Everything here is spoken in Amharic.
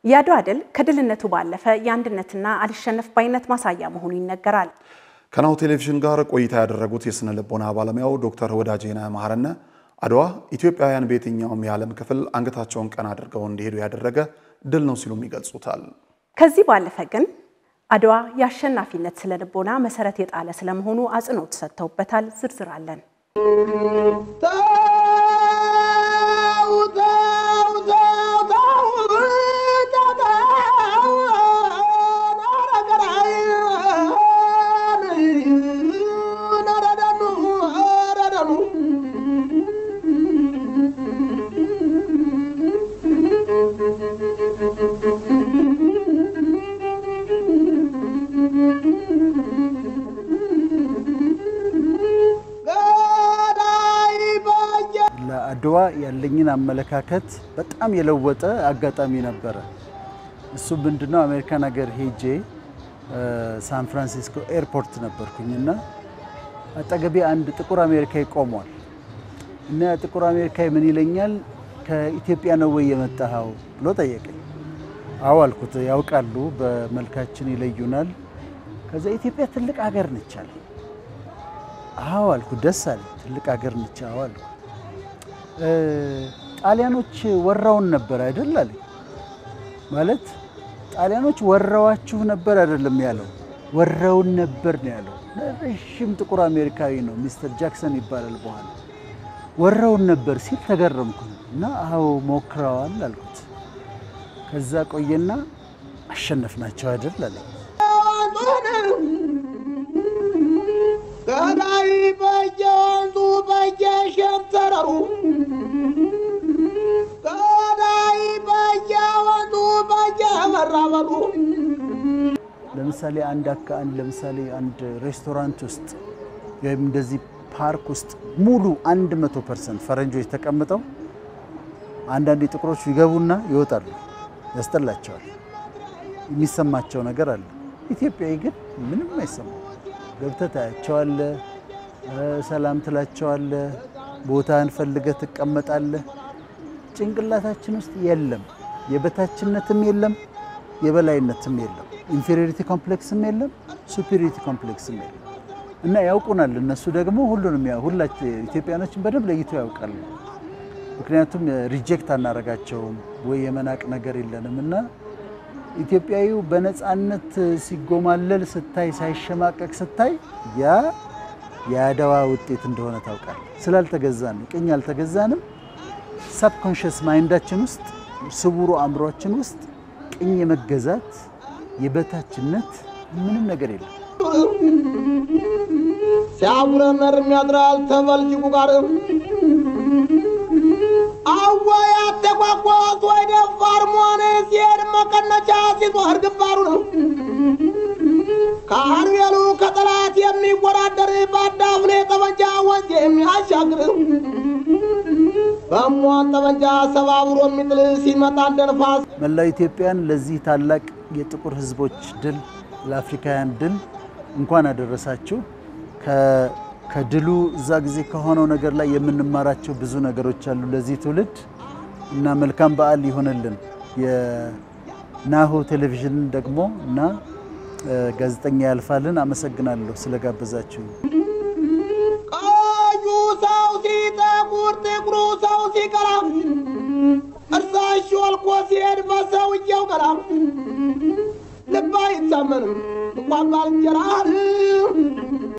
የአድዋ ድል ከድልነቱ ባለፈ የአንድነትና አልሸነፍ ባይነት ማሳያ መሆኑ ይነገራል። ከናሁ ቴሌቪዥን ጋር ቆይታ ያደረጉት የስነ ልቦና ባለሙያው ዶክተር ወዳጄነህ መሐረነ አድዋ ኢትዮጵያውያን በየትኛውም የዓለም ክፍል አንገታቸውን ቀና አድርገው እንዲሄዱ ያደረገ ድል ነው ሲሉም ይገልጹታል። ከዚህ ባለፈ ግን አድዋ የአሸናፊነት ስነ ልቦና መሰረት የጣለ ስለመሆኑ አጽንኦት ሰጥተውበታል። ዝርዝር አለን። ለአድዋ ያለኝን አመለካከት በጣም የለወጠ አጋጣሚ ነበረ። እሱ ምንድነው አሜሪካን ሀገር ሄጄ ሳን ፍራንሲስኮ ኤርፖርት ነበርኩኝና አጠገቤ አንድ ጥቁር አሜሪካዊ ቆሟል እና ጥቁር አሜሪካዊ ምን ይለኛል፣ ከኢትዮጵያ ነው ወይ የመጣኸው ብሎ ጠየቀኝ። አዎ አልኩት። ያውቃሉ፣ በመልካችን ይለዩናል። ከዛ ኢትዮጵያ ትልቅ ሀገር ነች አለ። አዎ አልኩት። ደስ አለ። ትልቅ ሀገር ነች። አዎ አልኩት። ጣሊያኖች ወራውን ነበር አይደል አለኝ። ማለት ጣሊያኖች ወራዋችሁ ነበር አይደለም ያለው፣ ወራውን ነበር ነው ያለው። ረዥም ጥቁር አሜሪካዊ ነው፣ ሚስተር ጃክሰን ይባላል። በኋላ ወራውን ነበር ሲል ተገረምኩ እና አዎ ሞክረዋል አልኩት። ከዛ ቆየና አሸነፍናቸው አይደል አለኝ። ገዳይ በየወንዙ በየሸንተረሩ ገዳይ በየወንዙ በየመራበሩ ለምሳሌ አንድ አካ አንድ ለምሳሌ አንድ ሬስቶራንት ውስጥ ወይም እንደዚህ ፓርክ ውስጥ ሙሉ 100 ፐርሰንት ፈረንጆች ተቀምጠው አንዳንድ ጥቁሮች ይገቡና ይወጣሉ። ያስጠላቸዋል። የሚሰማቸው ነገር አለ። ኢትዮጵያዊ ግን ምንም አይሰማው። ገብተህ ታያቸዋለህ፣ ሰላም ትላቸዋለህ፣ ቦታህን ፈልገህ ትቀመጣለህ። ጭንቅላታችን ውስጥ የለም፣ የበታችነትም የለም፣ የበላይነትም የለም፣ ኢንፌሪዮሪቲ ኮምፕሌክስም የለም፣ ሱፔሪዮሪቲ ኮምፕሌክስም የለም። እና ያውቁናል። እነሱ ደግሞ ሁሉንም ሁላችን ኢትዮጵያኖችን በደንብ ለይቶ ያውቃሉ። ምክንያቱም ሪጀክት አናረጋቸውም ወይ የመናቅ ነገር የለንም እና ኢትዮጵያዊው በነፃነት ሲጎማለል ስታይ ሳይሸማቀቅ ስታይ ያ የአድዋ ውጤት እንደሆነ ታውቃል። ስላልተገዛን ቅኝ አልተገዛንም። ሳብኮንሽስ ማይንዳችን ውስጥ ስውሩ አእምሯችን ውስጥ ቅኝ የመገዛት የበታችነት ምንም ነገር የለም። ሲያጉረመርም ያድራል ተበልጅጉ ጋር አወይ አተጓጓዝ ወይ ደፋር መሆን ሲሄድ መቀነቻ ሲዞር ግንባሩ ነው። ከአርቤሉ ከጠላት የሚወዳደር በአዳፍኔ ጠመንጃ ወንዝ የሚያሻግር በሟን ጠመንጃ ሰባብሮ የሚጥል ሲመጣ እንደ ነፋስ መላው ኢትዮጵያን ለዚህ ታላቅ የጥቁር ሕዝቦች ድል ለአፍሪካውያን ድል እንኳን አደረሳችሁ። ከድሉ እዛ ጊዜ ከሆነው ነገር ላይ የምንማራቸው ብዙ ነገሮች አሉ ለዚህ ትውልድ እና መልካም በዓል ይሆንልን። የናሁ ቴሌቪዥን ደግሞ እና ጋዜጠኛ ያልፋልን አመሰግናለሁ ስለጋበዛችሁ። ቀዩ ሰው ሲጠቁር ጥቁሩ ሰው ሲቀራ እርሳሽ ወልቆ ሲሄድ በሰውየው ቀራ ልብ አይታመንም እንኳን ባልንጀራ